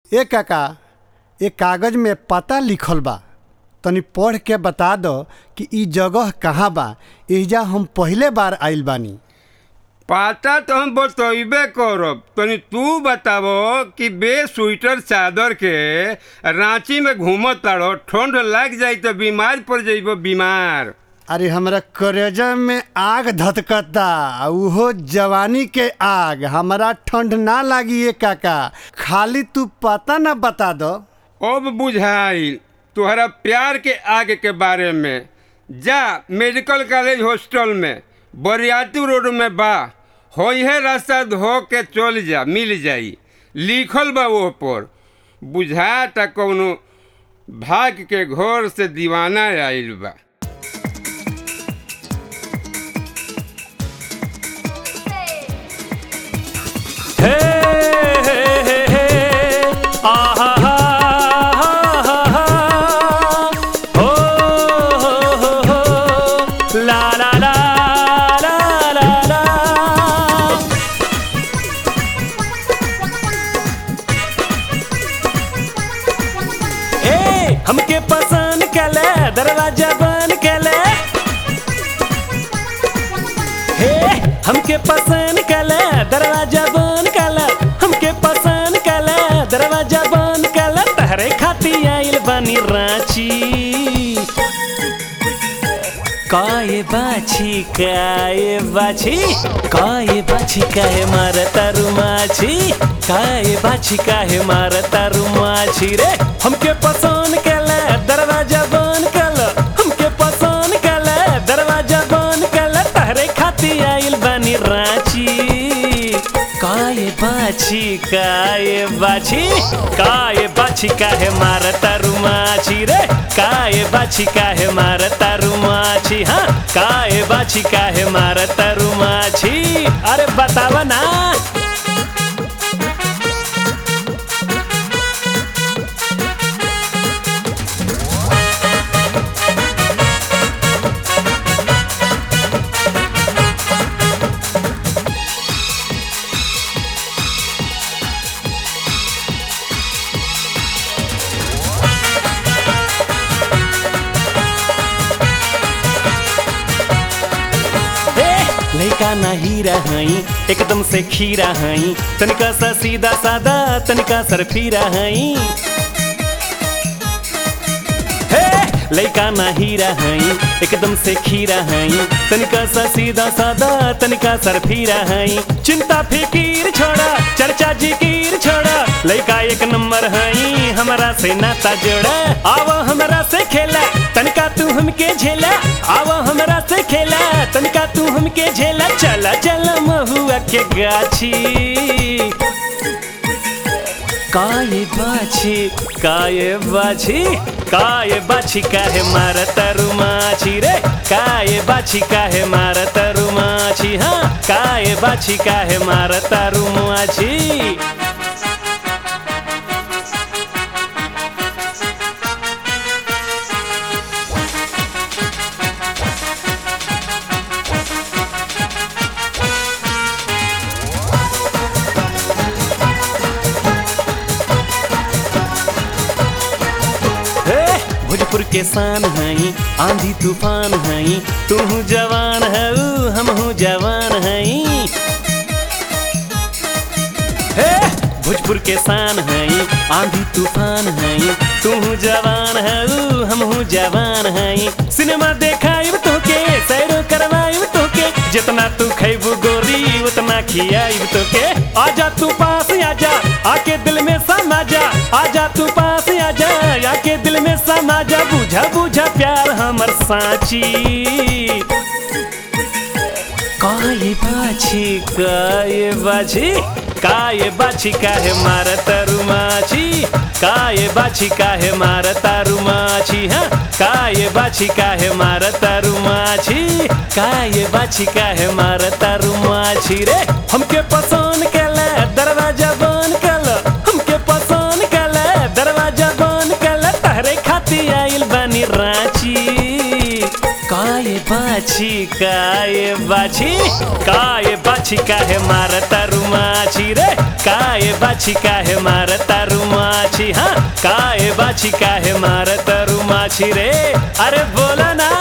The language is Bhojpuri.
ए काका ए कागज में पता लिखल बा तनी पढ़ के बता दो कि ई जगह कहाँ बा एहिजा हम पहले बार आइल बानी पता तो हम बतइबे करब तनी तू बताबो कि बे स्वेटर चादर के रांची में घूमत ताड़ो ठंड लग जाई तो बीमार पड़ जाइबो बीमार अरे हमरा करेजा में आग धधकता उहो जवानी के आग हमरा ठंड ना लागी ए काका खाली तू पता ना बता दो अब बुझाइल तोहरा प्यार के आग के बारे में जा मेडिकल कॉलेज हॉस्टल में बरियातू रोड में बा होइहे रास्ता धो के चल जा मिल जाई लिखल बा वो पर बुझाता कौनो भाग के घर से दीवाना आइल बा हे हे हे हे आहा हा हा हा हो हो हो हो ला ला ला ला ला ला ए हमके पसंद कले दरवाजा बंद कले हे हमके पसंद कले दरवाजा बंद कले हमके पसंद कले दरवाजा बंद कले तहरे खाती आइल बनी रांची काए बाछी काए बाछी काए बाछी काहे मार तारू माछी काए बाछी काहे मार तारू माछी रे हमके पसंद कले दरवाजा बंद कल हमके पसंद कले दरवाजा बंद कल तहरे खाती आइल बनी रांची काए बाछी काए बाछी काए बाछी काहे मार तारू माछी रे काए बाछी काहे मार तारू माछी हाँ काए बाछी काहे मार तारू माछी अरे बतावा ना हे लइका ना हीरा हई एकदम से खीरा हई तनिका सा सीधा सादा तनिका सर फीरा हई हे लइका ना हीरा हई एकदम से खीरा हई तनिका सा सीधा सादा तनिका सर फीरा हई चिंता फिकीर छोड़ा चर्चा जिकीर छोड़ा लइका एक नंबर हई हमरा से नाता जोड़ा आव हमरा से खेला तनिका तू हमके झेला आव हमरा से खेला तनिका तू हमके झेला चला चला महुआ के गाछी काये बाछी काये बाछी काये बाछी काहे मार तरु माछी रे काये बाछी काहे मार तरु माछी हाँ काये बाछी काहे मार तरु माछी हे भोजपुर के शान हई आंधी तूफान हई तू जवान हऊ हमहू जवान हई हे भोजपुर के शान हई आंधी तूफान हई तू जवान हऊ हमहू जवान हई सिनेमा देखाइब तोके सैरो करवाइब तोके जितना तू खैबू गोरी उतना खियाइब तोके आजा तू पास आजा आके दिल में समा जा आजा तू पास आजा आके दिल में समा जा बुझा बुझा प्यार हमर साची काये बाछी काये बाछी काये बाछी काहे मार तारू माछी काये बाछी काहे मार तारू माछी हाँ काये बाछी काहे मार तारू माछी काये बाछी काहे मार तारू माछी रे हमके पसंद कले दरवाजा बंद कल हमके पसंद कले दरवाजा बंद कल तहरे खाती आइल बनी रांची काये बाछी काये बाछी काये बाछी काहे मार तारू माछी रे काये बाछी काहे मार तारू माछी काए बाछी काहे मार तारू माछी रे अरे बोला ना